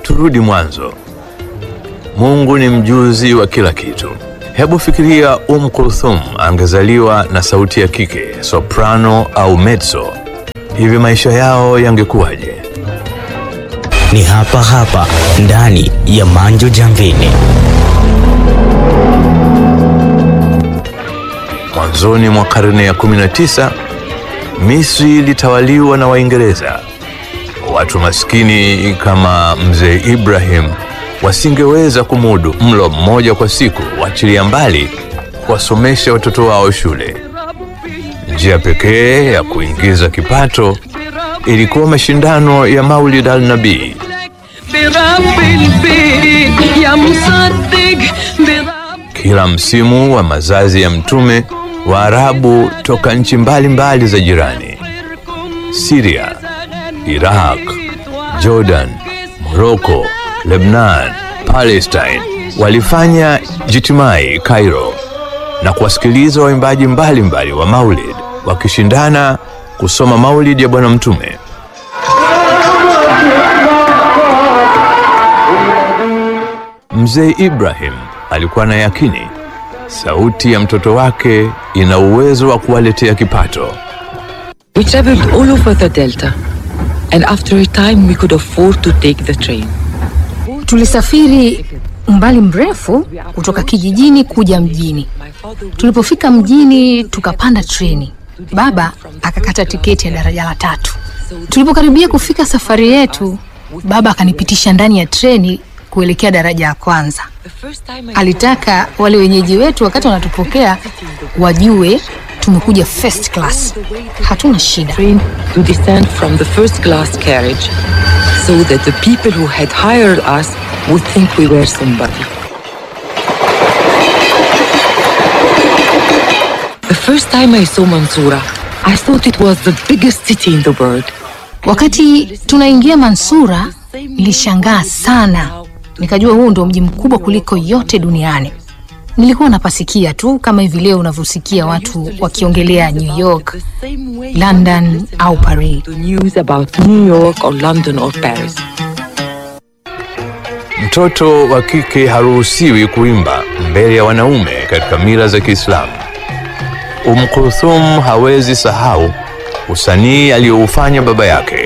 turudi mwanzo. Mungu ni mjuzi wa kila kitu. Hebu fikiria Um Kulthum angezaliwa na sauti ya kike, soprano au mezzo, hivi maisha yao yangekuwaje? Ni hapa hapa ndani ya Manjo Jamvini. Mwanzoni mwa karne ya 19 Misri ilitawaliwa na Waingereza. Watu maskini kama mzee Ibrahim wasingeweza kumudu mlo mmoja kwa siku, wachilia mbali kuwasomesha watoto wao shule. Njia pekee ya kuingiza kipato ilikuwa mashindano ya Maulid al-Nabii. برب البيت يا مصدق برب Kila msimu wa mazazi ya Mtume, Waarabu toka nchi mbalimbali za jirani, Syria, Iraq, Jordan, Morocco, Lebanon, Palestine walifanya jitimai Cairo na kuwasikiliza waimbaji mbalimbali wa Maulid wakishindana kusoma Maulid ya Bwana Mtume. Mzee Ibrahim alikuwa na yakini sauti ya mtoto wake ina uwezo wa kuwaletea kipato. We traveled all over the Delta, and after a time, we could afford to take the train. Tulisafiri umbali mrefu kutoka kijijini kuja mjini. Tulipofika mjini tukapanda treni. Baba akakata tiketi ya daraja la tatu. Tulipokaribia kufika safari yetu, baba akanipitisha ndani ya treni kuelekea daraja la kwanza. Alitaka wale wenyeji wetu wakati wanatupokea wajue tumekuja first class, hatuna shida. Train to descend from the first class carriage, so that the people who had hired us would think we were somebody. The first time I saw Mansoura, I thought it was the biggest city in the world. Wakati tunaingia Mansura, nilishangaa sana, nikajua huu ndo mji mkubwa kuliko yote duniani. Nilikuwa napasikia tu kama hivi leo unavyosikia watu wakiongelea New York, London au Paris. The news about New York or London or Paris. Mtoto wa kike haruhusiwi kuimba mbele ya wanaume katika mila za Kiislamu. Umm Kulthum hawezi sahau usanii aliyoufanya baba yake.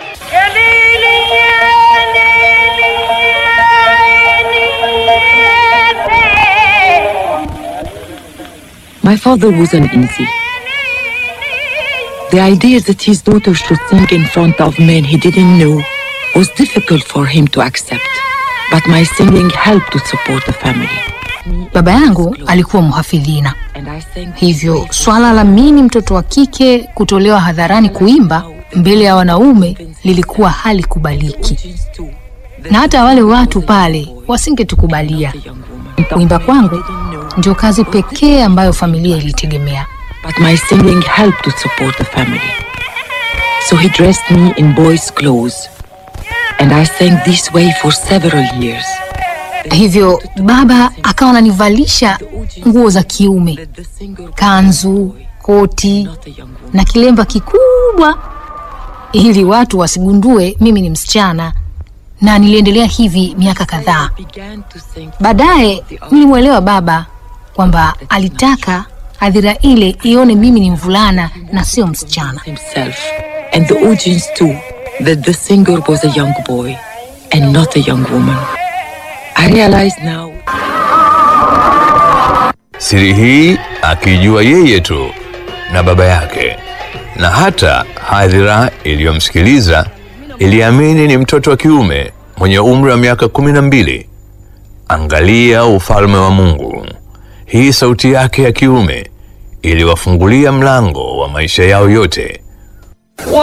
My father was uneasy. The idea that his daughter should sing in front of men he didn't know was difficult for him to accept. But my singing helped to support the family. Baba yangu alikuwa mhafidhina, And I sang hivyo swala la mimi mtoto wa kike kutolewa hadharani kuimba mbele ya wanaume lilikuwa halikubaliki, na hata wale watu pale wasingetukubalia. Kuimba kwangu ndio kazi pekee ambayo familia ilitegemea. But my singing helped to support the family. So he dressed me in boys' clothes. And I sang this way for several years. Hivyo baba akawa ananivalisha nguo za kiume, kanzu, koti na kilemba kikubwa, ili watu wasigundue mimi ni msichana, na niliendelea hivi miaka kadhaa. Began to sing Baadaye nilimwelewa baba kwamba alitaka hadhira ile ione mimi ni mvulana na sio msichana. himself and the audience too that the singer was a young boy and not a young woman. I realize now Siri hii akijua yeye tu na baba yake, na hata hadhira iliyomsikiliza iliamini ni mtoto wa kiume mwenye umri wa miaka kumi na mbili. Angalia ufalme wa Mungu! Hii sauti yake ya kiume iliwafungulia mlango wa maisha yao yote.